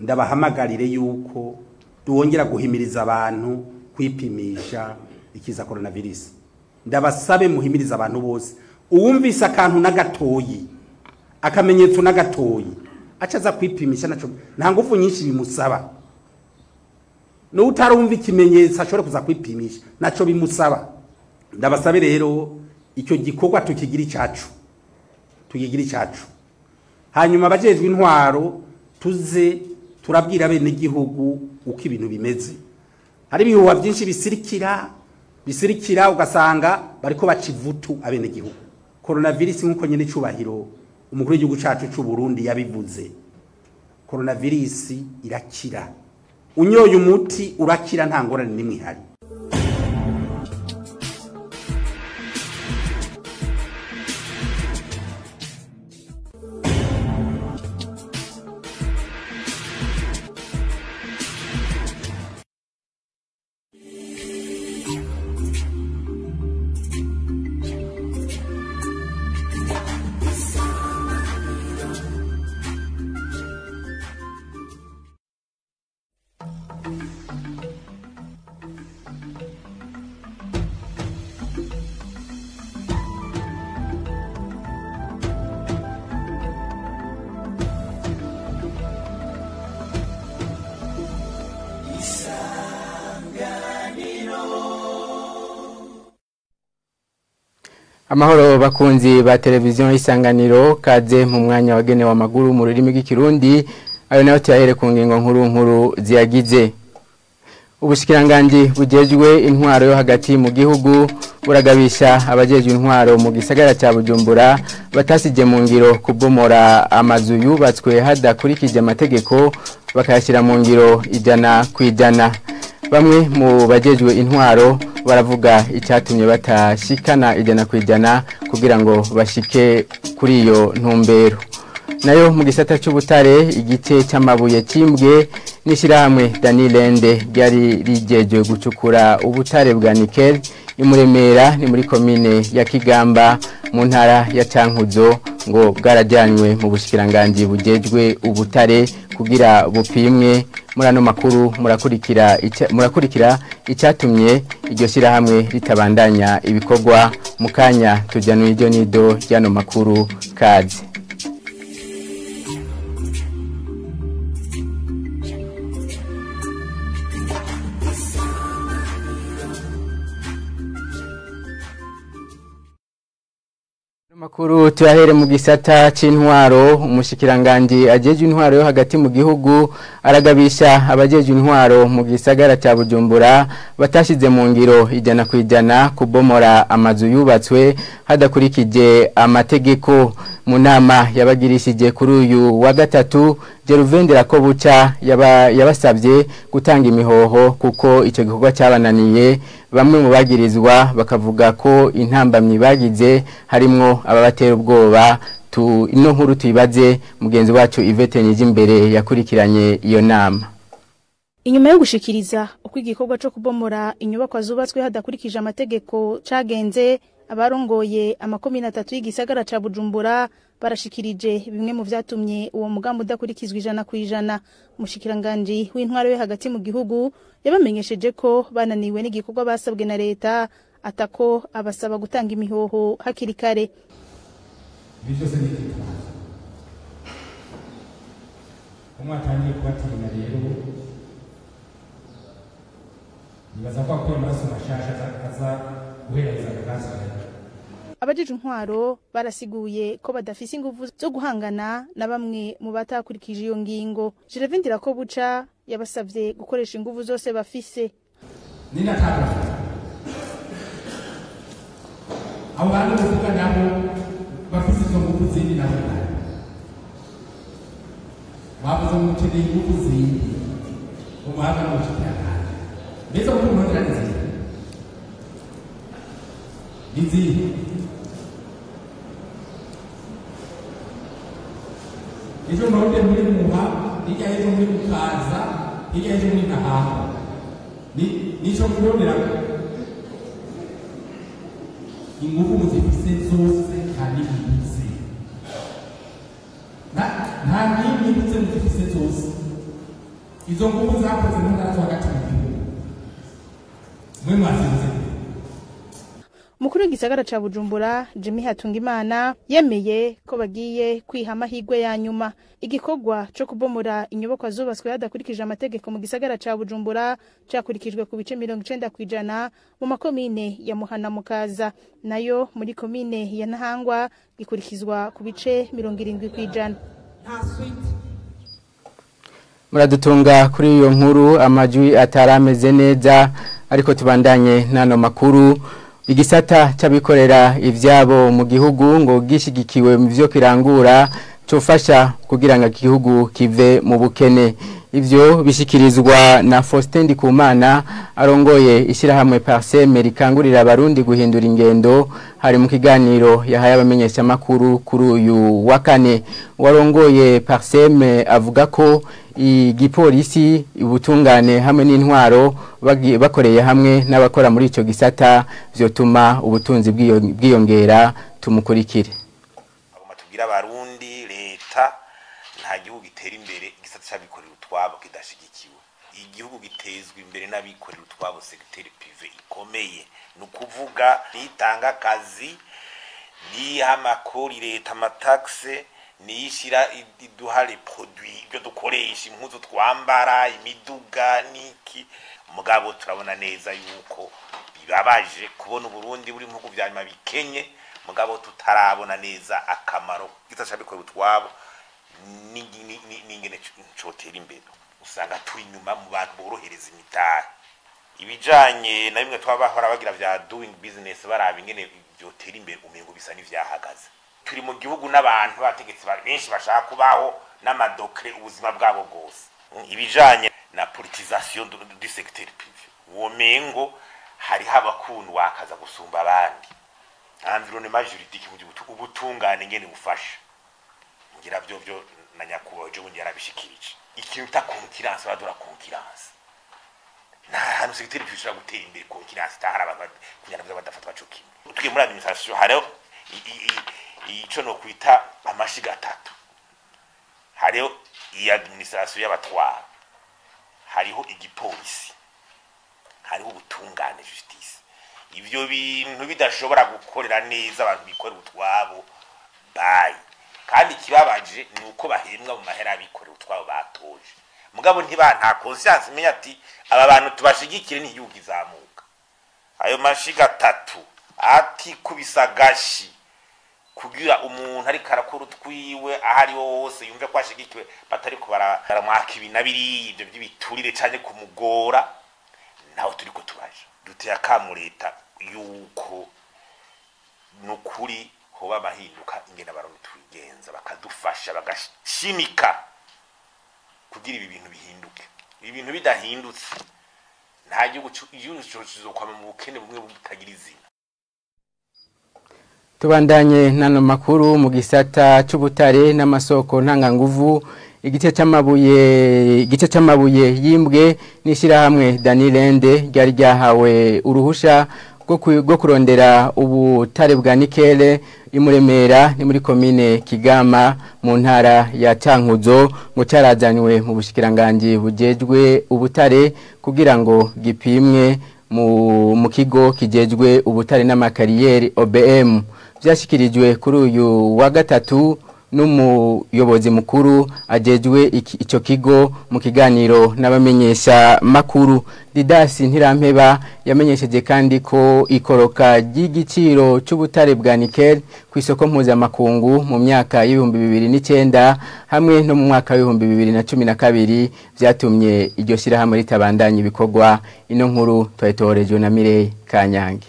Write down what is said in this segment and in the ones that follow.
ndabahamagarire yuko duwongera guhimiriza abantu kwipimisha ikiza coronavirus ndabasabe muhimiriza abantu bose uwumvise akantu n'agatoyi akamenyetso n'agatoyi aca aza kwipimisha naco nta ngufu nyinshi bimusaba n'utarumva ikimenyetso ashobora kuza kwipimisha naco bimusaba ndabasabe rero icyo gikorwa tukigira icacu tukigira icacu hanyuma abajejwe intwaro tuze turabwira bene igihugu uko ibintu bimeze hari ibihuha byinshi bisirikira bisirikira ugasanga bariko baca ivutu abene igihugu coronavirus nk'uko nyine icubahiro umukuru w'igihugu cacu c'u Burundi yabivuze coronavirus irakira unyoye umuti urakira nta ngorane n'imwe ihari amahoro bakunzi ba televiziyo y'isanganiro kaze mu mwanya wagenewe amaguru mu rurimi rw'ikirundi ayo nayo tuyahere ku ngingo nkuru nkuru ziyagize ubushikiranganje bugejwe intwaro yo hagati mu gihugu buragabisha abajejwe intwaro mu gisagara cya bujumbura batasije mu ngiro kubomora amazu yubatswe hadakurikije amategeko bakayashyira mu ngiro ijana ku ijana bamwe mu bajejwe intwaro baravuga icyatumye batashikana ijana ku ijana kugira ngo bashike kuri iyo ntumbero nayo mu gisata cy'ubutare igice cy'amabuye kimbwe n'ishyirahamwe danilende ryari rigejwe gucukura ubutare bwa nikel imuremera ni muri komine ya kigamba mu ntara ya cankuzo ngo bwarajyanywe mu bushyikiranganji bugejwe ubutare kugira bupimwe muri ano makuru murakurikira murakurikira icyatumye iryo shyirahamwe ritabandanya ibikorwa mu kanya tujya n'iryo nido ry'ano makuru kazi makuru tuyahere mu gisata c'intwaro umushikiranganje ajeje intwaro yo hagati mu gihugu aragabisha abajeje intwaro mu gisagara ca Bujumbura batashize mu ngiro ijana ku ijana kubomora amazu yubatswe hadakurikije amategeko mu nama yabagirishije kuri uyu wa gatatu Jeruvendera ko buca yabasabye gutanga imihoho kuko icyo gikorwa cyabananiye bamwe mu bagirizwa bakavuga ko intambamyi bagize harimwo ababatera ubwoba tu ino nkuru tuyibaze mugenzi wacu Yvette Nijimbere yakurikiranye iyo nama Inyuma yo gushikiriza uko igikorwa cyo kubomora inyubako zubatswe hadakurikije amategeko cagenze abarongoye amakomine atatu y'igisagara ca Bujumbura barashikirije bimwe mu vyatumye uwo mugambo udakurikizwa ijana ku ijana umushikiranganje w'intwaro yo hagati mu gihugu yabamenyesheje ko bananiwe n'igikorwa basabwe na leta atako abasaba gutanga imihoho hakiri kare byose ni ikibazo umwatangiye kubatirina rero nibaza ko akora amaraso mashasha aza guhereza agasaza abajeje intwaro barasiguye ko badafise ingufu zo guhangana na bamwe mu batakurikije iyo ngingo Jerevindira ko buca yabasavye gukoresha ingufu zose bafise ninataka abo bantu bavuga nabo bafise izo ngufu zindi nabo bavuze ngo ukeneye ingufu zindi umuhanga n'ubucuti yakanje mbese kuko umuhanga ni zindi ni zindi ejo murode muri muha hirya y'ejo muri mukaza hirya y'ejo muri nahaha nico kubonera ingufu muzifise zose kandi ibitse nta n'imwe ibitse muzifise zose izo nguvu zakoze mu ntara zo hagati mu gihugu mwe mwazinze Mukuru w'igisagara ca Bujumbura Jimmy Hatungimana yemeye ko bagiye kwiha amahigwe ya nyuma igikorwa co kubomora inyubako zubatswe hadakurikije amategeko mu gisagara ca Bujumbura cakurikijwe ku bice 90 kwijana mu makomine ya Muhana Mukaza nayo muri komine ya Nahangwa gikurikizwa ku bice 70 kwijana muradutunga kuri iyo nkuru amajwi atarameze neza ariko tubandanye n'ano makuru igisata cy'abikorera ibyabo mu gihugu ngo gishyigikiwe mu byo kirangura cyofasha kugira ngo igihugu kive mu bukene ibyo bishyikirizwa na Faustin Ndikumana arongoye ishyirahamwe pariseme rikangurira abarundi guhindura ingendo hari mu kiganiro yahaye abamenyeshamakuru kuri uyu wa kane warongoye pariseme avuga ko igipolisi ubutungane hamwe n'intwaro bagi- bakoreye hamwe n'abakora muri icyo gisata byotuma ubutunzi bwiyo- bwiyongera tumukurikire agomba tubwire abarundi leta nta gihugu gitera imbere igisata cy'abikorera utwabo kidashyigikiwe igihugu gitezwa imbere n'abikorera utwabo segiteri pive ikomeye ni ukuvuga nitanga akazi niha amakori leta amatagise niyishyira iduha reproduit ibyo dukoresha impuzu twambara imiduga n'iki mugabo turabona neza yuko bibabaje kubona uburundi buri mu bihugu vya nyuma bikenye mugabo tutarabona neza akamaro gisa cy'abikorera utwabo ni- ni- ni- n'ingene cotera imbere usanga turi inyuma mu bantu borohereza imitahe ibijanye na bimwe twabahora bagira vya doing business baraba ingene vyotera imbere umengo bisa n'ivyahagaze turi mu gihugu n'abantu bategetsi ba- benshi bashaka kubaho n'amadokre ubuzima bwabo bwose Mm, ibijanye na politisation du, du secteur privé uwo mengo hariho abakundwa akaza gusumba abandi environnement juridique mu gihugu ubutungane ngene bufasha ngira byo byo na nyakubahwa ejo bundi yarabishikirije ikintu ta concurrence badura concurrence nta hantu segiteri bishobora gutera imbere concurrence itahari abantu kugira ngo badafatwa cyo kimwe twiye muri administration hariho i- i- i- ico no kwita amashiga atatu hariho iyi administration y'abatwara hariho igipolisi hariho ubutungane justice ivyo bintu bidashobora gukorera neza abantu bikorera utwabo bayi kandi ikibabaje ni uko bahembwa mu mahera y'abikorera utwabo batoje mugabo ntiba nta conscience imenya ati aba bantu tubashigikire n'igihugu izamuka ayo mashiga atatu atikubisa agashi kugira umuntu ariko arakora utwiwe aho ari ho hose yumve ko ashigikiwe batari ko bara- baramwaka ibi na biriya ibyo by'ibiturire cyane kumugora nawe turi ko turaje duteye akamu leta yuko ni ukuri hoba amahinduka ingene abarundi tubigenza bakadufasha bagashimika kugira ibi bintu bihinduke ibi bintu bidahindutse nta gihugu cu- igihugu kizokwama mu bukene bumwe butagira izina tubandanye n'ano makuru mu gisata cy'ubutare n'amasoko ntanganguvu igice cy'amabuye igice cy'amabuye yimbwe n'ishyirahamwe danilende ryari ryahawe uruhusha rwo ku- rwo kurondera ubutare bwa nikele imuremera ni muri komine kigama mu ntara ya cankuzo ngo cyarazanywe mu bushikiranganji bujejwe ubutare kugira ngo gipimwe mu, mu kigo kijejwe ubutare n'amakariyeri OBM byashyikirijwe kuri uyu wa gatatu n'umuyobozi mukuru ajejwe iki- icyo kigo mu kiganiro n'abamenyesha makuru didasi ntirampeba yamenyesheje kandi ko ikoroka ry'igiciro cy'ubutare bwa nikel ku isoko mpuzamakungu mu myaka y'ibihumbi bibiri n'icyenda hamwe no mu mwaka w'ibihumbi bibiri na cumi na kabiri byatumye iryo shyirahamwe ritabandanya ibikorwa ino nkuru twayitohorejwe na Mireille Kanyange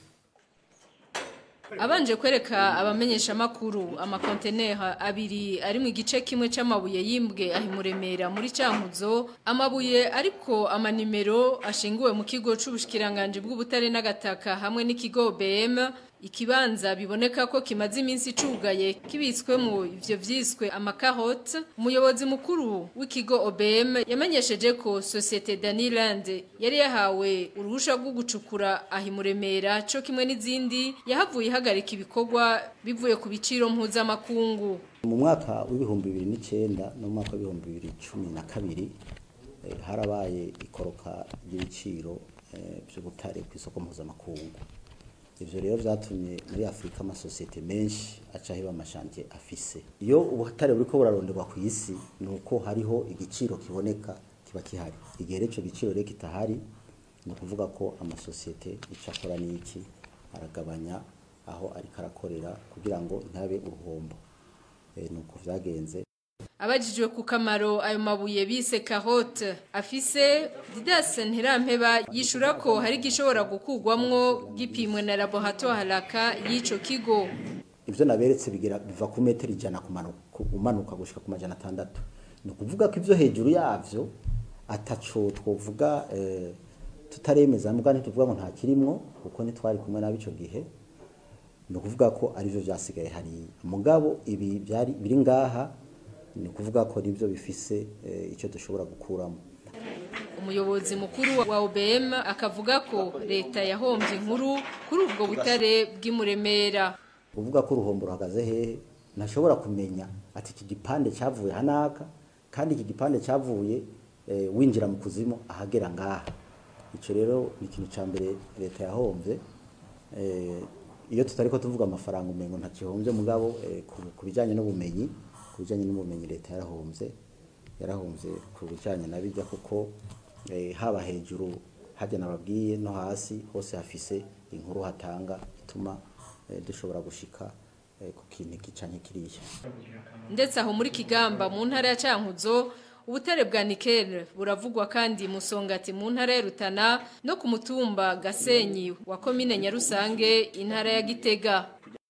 Abanje kwereka abamenyesha makuru amakontenera abiri ari mu gice kimwe c'amabuye yimbwe ahimuremera muri Cankuzo amabuye ariko amanimero ashinguwe mu kigo c'ubushikiranganje bw'ubutare n'agataka hamwe n'ikigo BM ikibanza biboneka ko kimaze iminsi icugaye kibitswemo ivyo vyiswe amakahote umuyobozi mukuru w'ikigo OBM yamenyesheje ko societe Daniland yari yahawe uruhusha rwo gucukura ahimuremera co kimwe n'izindi yahavuye ihagarika ibikorwa bivuye ku biciro mpuzamakungu mu mwaka w'ibihumbi bibiri n'icyenda no mu mwaka w'ibihumbi bibiri cumi na kabiri eh, harabaye ikoroka ry'ibiciro eh, by'ubutare ku isoko mpuzamakungu ivyo rero vyatumye muri afurika amasosiyete menshi aca heba amashantiye afise iyo ubutare buriko buraronderwa ku isi ni uko hariho igiciro kiboneka kiba kihari igihe rero ico giciro rero kitahari ni ukuvuga ko amasosiyete ico akora n'iki aragabanya aho ariko arakorera kugira ngo ntabe uruhombo Eh, ni uko vyagenze Abajijwe ku kamaro ayo mabuye bise carotte afise Didas Ntirampeba yishura ko hari gishobora gukugwamwo gipimwe na laboratoire haraka y'ico kigo ivyo naberetse bigera biva ku metero ijana kumanuka umanuka gushika ku majana atandatu ni ukuvuga ko ivyo hejuru yavyo ataco twovuga eh, tutaremeza mbwa ntituvuga ngo nta kirimwo kuko ntitwari kumwe nabo ico gihe ni ukuvuga ko arivyo vyasigaye hariya mugabo ibi byari biri ngaha ni ukuvuga ko nivyo bifise eh, ico dushobora gukuramo umuyobozi mukuru wa OBM akavuga ko leta yahombye inkuru kuri ubwo butare bw'imuremera uvuga ko uruhombo ruhagaze hehe ntashobora kumenya ati iki gipande cyavuye hanaka kandi iki gipande cyavuye eh, winjira mu kuzimu ahagera ngaha icyo rero ni ikintu cya mbere leta yahombye eh, iyo tutari ko tuvuga amafaranga umengo ntakihombye mugabo eh, ku, ku bijyanye n'ubumenyi ku bijyanye n'ubumenyi leta yarahombye yarahombye ku bijyanye na bijya kuko eh, haba hejuru hajya nababwiye no hasi hose hafise inkuru hatanga ituma eh, dushobora gushika eh, ku kintu gicanye kiriya ndetse aho muri Kigamba mu ntara ya Cankuzo ubutare bwa nikel buravugwa kandi musongati mu ntara ya Rutana no ku mutumba Gasenyi wa komine Nyarusange intara ya Gitega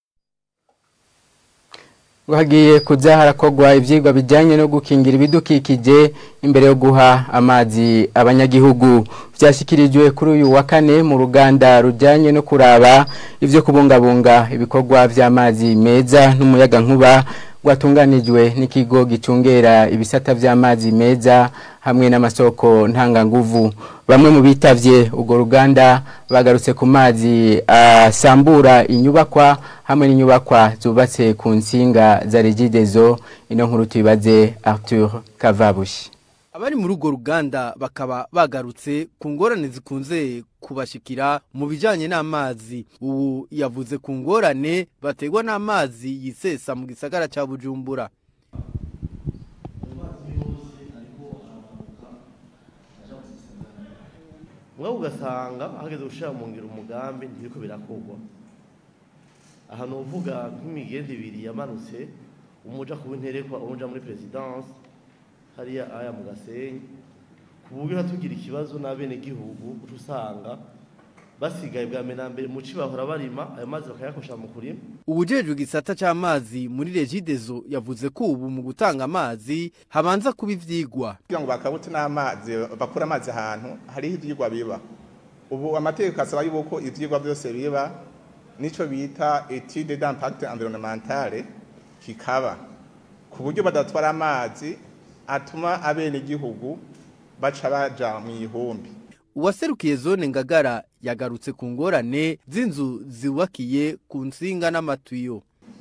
ngo hagiye kuza harakogwa ivyigwa bijyanye no gukingira ibidukikije imbere yo guha amazi abanyagihugu byashyikirijwe kuri uyu wa kane mu ruganda rujyanye no kuraba ibyo kubungabunga ibikorwa by'amazi meza n'umuyaga nkuba rwatunganijwe n'ikigo gicungera ibisata by'amazi meza hamwe n'amasoko ntanganguvu bamwe mu bitavye urwo ruganda bagarutse ku mazi asambura inyubakwa hamwe n'inyubakwa zubatse ku nsinga za regidezo ino nkuru tuyibaze Arthur Kavabushi abari muri urwo ruganda bakaba bagarutse ku ngorane zikunze kubashikira mu bijyanye n'amazi ubu yavuze ku ngorane bategwa n'amazi yisesa mu gisagara cya bujumbura mwe ugasanga hageze gushyira mu ngiro umugambi ntibiko birakogwa ahantu uvuga nk'imigende ibiri yamanutse umuja kuba interekwa umuja muri perezidanse hariya aya mu gasenyi ku buryo hatugira ikibazo n'abenegihugu uca usanga basigaye bwa mbere na mbere mu ci bahora barima ayo mazi bakayakosha mu kurima ubujejwe igisata c'amazi muri regidezo yavuze ko ubu mu gutanga amazi habanza kuba ivyigwa kugira ngo bakabute n'amazi bakura amazi ahantu hariho ivyigwa biba ubu amategeko asaba yuko ivyigwa byose biba nico bita etude d'impact environnementale kikaba ku buryo badatwara amazi atuma abenegihugu baca baja mu ihumbi uwaserukiye zone ngagara yagarutse ku ngorane z'inzu zubakiye ku nsinga n'amatuyo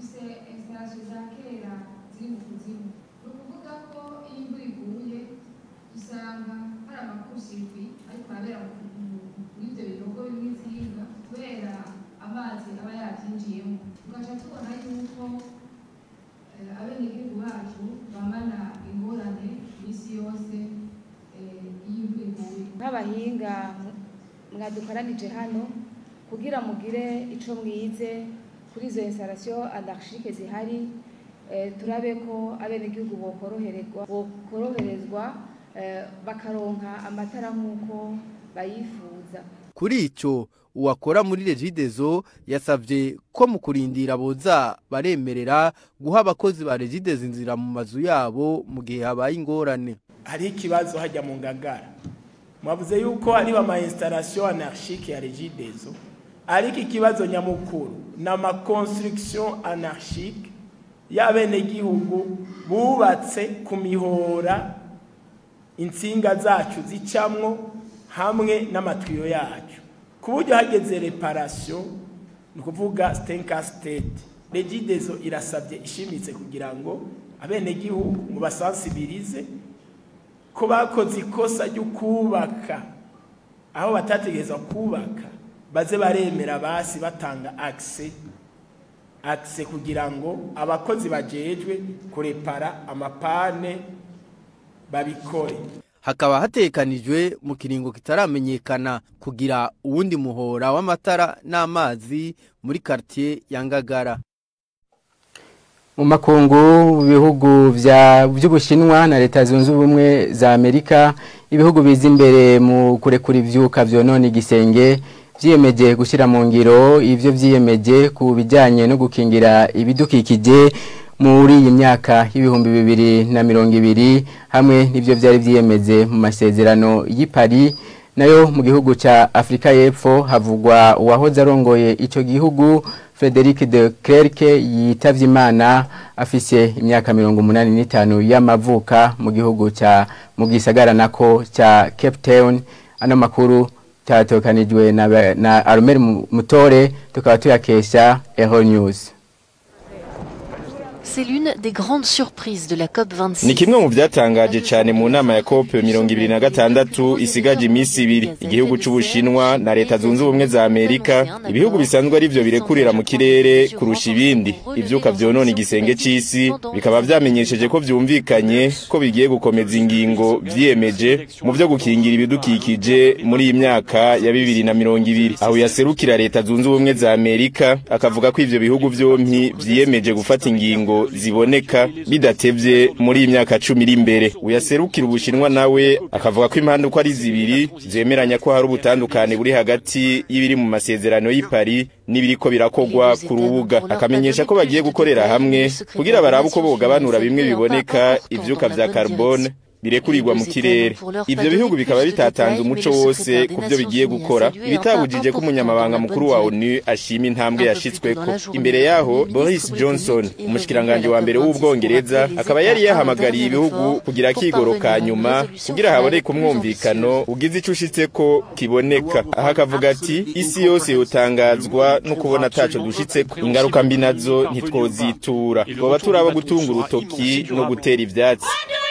amazi aba yabyinjiyemo tugaca tubona yuko abenegihugu bacu bamana ingorane iminsi yose y'imvura iguye nk'abahinga mwadukoranije hano kugira mugire ico mwize kuri izo installation anarchique zihari turabe ko abenegihugu bokoroherezwa bokoroherezwa bakaronka amatara nk'uko bayifuza kuri ico uwakora muri regidezo yasavye ko mu kurindira boza baremerera guha abakozi ba regidezo inzira mu mazu yabo mu gihe habaye ingorane hariho ikibazo hajya mu ngagara mwavuze yuko ari ama installation anarchique ya regidezo ariko ikibazo nyamukuru ni ama construction anarchique y'abenegihugu bubatse ku mihora insinga zacu zicamwo hamwe n'amatiyo yacu ku buryo hageze reparation ni ukuvuga stenka state regidezo irasabye ishimitse kugira ngo abenegihugu mubasansibirize ko bakoze ikosa ryo kubaka aho batategereza kubaka baze baremera basi batanga akise akise kugira ngo abakozi bajejwe kurepara amapane babikore hakaba hatekanijwe mu kiringo kitaramenyekana kugira uwundi muhora w'amatara n'amazi muri quartier ya Ngagara mu makungu bihugu by'ubushinwa na leta zunze ubumwe za amerika ibihugu biza imbere mu kurekura ibyuka byonona igisenge byiyemeje gushyira mu ngiro ibyo byiyemeje ku bijyanye no gukingira ibidukikije muri iyi myaka y'ibihumbi bibiri na mirongo ibiri hamwe n'ibyo byari byiyemeje mu masezerano y'i Paris nayo mu gihugu cya afurika y'epfo havugwa uwahoze arongoye icyo gihugu frederic de Klerk yitabye imana afise imyaka mirongo umunani n'itanu y'amavuka mu gihugu cya mu gisagara nako cya cape town ano makuru cyatokanijwe na, na aromeri mutore tukaba tuyakesha eho news C'est l'une des grandes surprises de la COP26. ni kimwe mu byatangaje cyane mu nama ya COP mirongo ibiri na gatandatu isigaje iminsi ibiri igihugu c'ubushinwa na leta zunze ubumwe za amerika ibihugu bisanzwe ari byo birekurira mu kirere kurusha ibindi ivyuka vyonona igisenge c'isi bikaba vyamenyesheje ko vyumvikanye ko bigiye gukomeza ingingo vyiyemeje mu vyo gukingira ibidukikije muri iyi myaka ya bibiri na mirongo ibiri aho yaserukira leta zunze ubumwe za amerika akavuga ko ivyo bihugu vyompi vyiyemeje gufata ingingo ziboneka bidatevye muri iyi myaka cumi iri imbere uyaserukira ubushinwa nawe akavuga ko impande uko ari zibiri zemeranya ko hari ubutandukane buri hagati y'ibiri mu masezerano y'i Paris n'ibiriko birakogwa ku rubuga akamenyesha ko bagiye gukorera hamwe kugira barabe uko bogabanura bimwe biboneka ivyuka vya carbone birekurirwa mu kirere ivyo bihugu bikaba bitatanze umuco wose ku byo bigiye gukora ibitabujije ko umunyamabanga mukuru wa onu ashima intambwe yashitsweko imbere yaho boris johnson umushikiranganje wa mbere w'ubwongereza akaba yari yahamagariye ibihugu kugira akigoro ka nyuma kugira haboneke umwumvikano ugize ico ushitseko kiboneka aha akavuga ati isi yose yotangazwa no kubona ataco dushitseko ingaruka mbi nazo ntitwozitura twoba turaba gutunga urutoki no gutera ivyatsi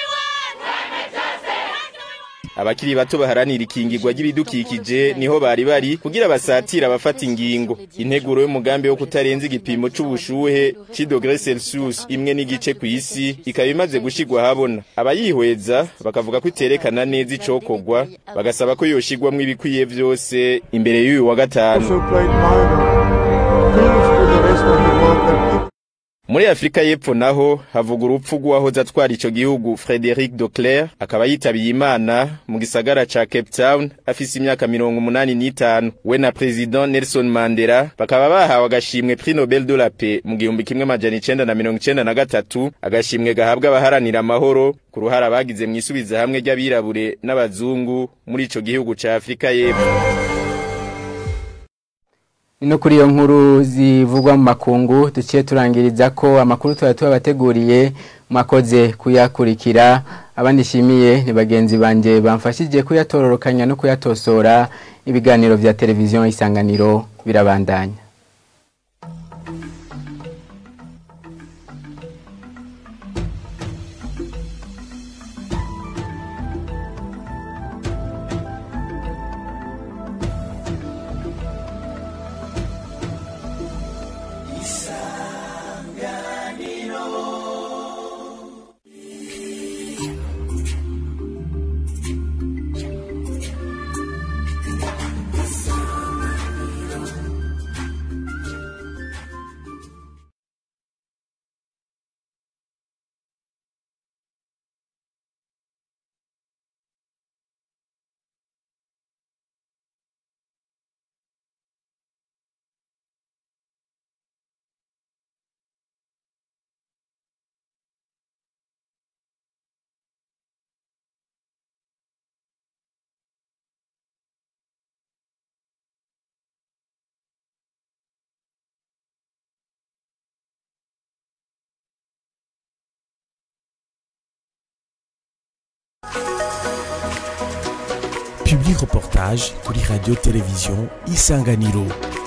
abakiri bato baharanira ikingirwa ry'ibidukikije niho bari bari kugira basatira abafata ingingo integuro y'umugambi wo kutarenza igipimo c'ubushuhe c'idogre celsius imwe n'igice ku isi ikaba imaze gushigwa habona abayihweza bakavuga ko iterekana neza icokorwa bagasaba ko yoshigwamwo ibikwiye vyose imbere y'uyu wa gatanu muri afurika y'epfo naho havuga urupfu rw'uwahoze atwara ico gihugu frederic docler akaba yitabiye imana mu gisagara ca cape town afise imyaka mirongo umunani n'itanu we na president nelson mandela bakaba bahawe agashimwe prix nobel de la paix mu gihumbi kimwe majana icenda na mirongo icenda na gatatu agashimwe gahabwa abaharanira amahoro ku ruhara bagize mw'isubiza hamwe ry'abirabure n'abazungu muri ico gihugu ca afurika y'epfo no kuri iyo nkuru zivugwa mu makungu duciye turangiriza ko amakuru tuba tubabateguriye mwakoze kuyakurikira abandi nshimiye ni bagenzi banjye bamfashije kuyatororokanya no kuyatosora ibiganiro bya televiziyo isanganiro birabandanya Public reportage kuri radio televiziyo isanganiro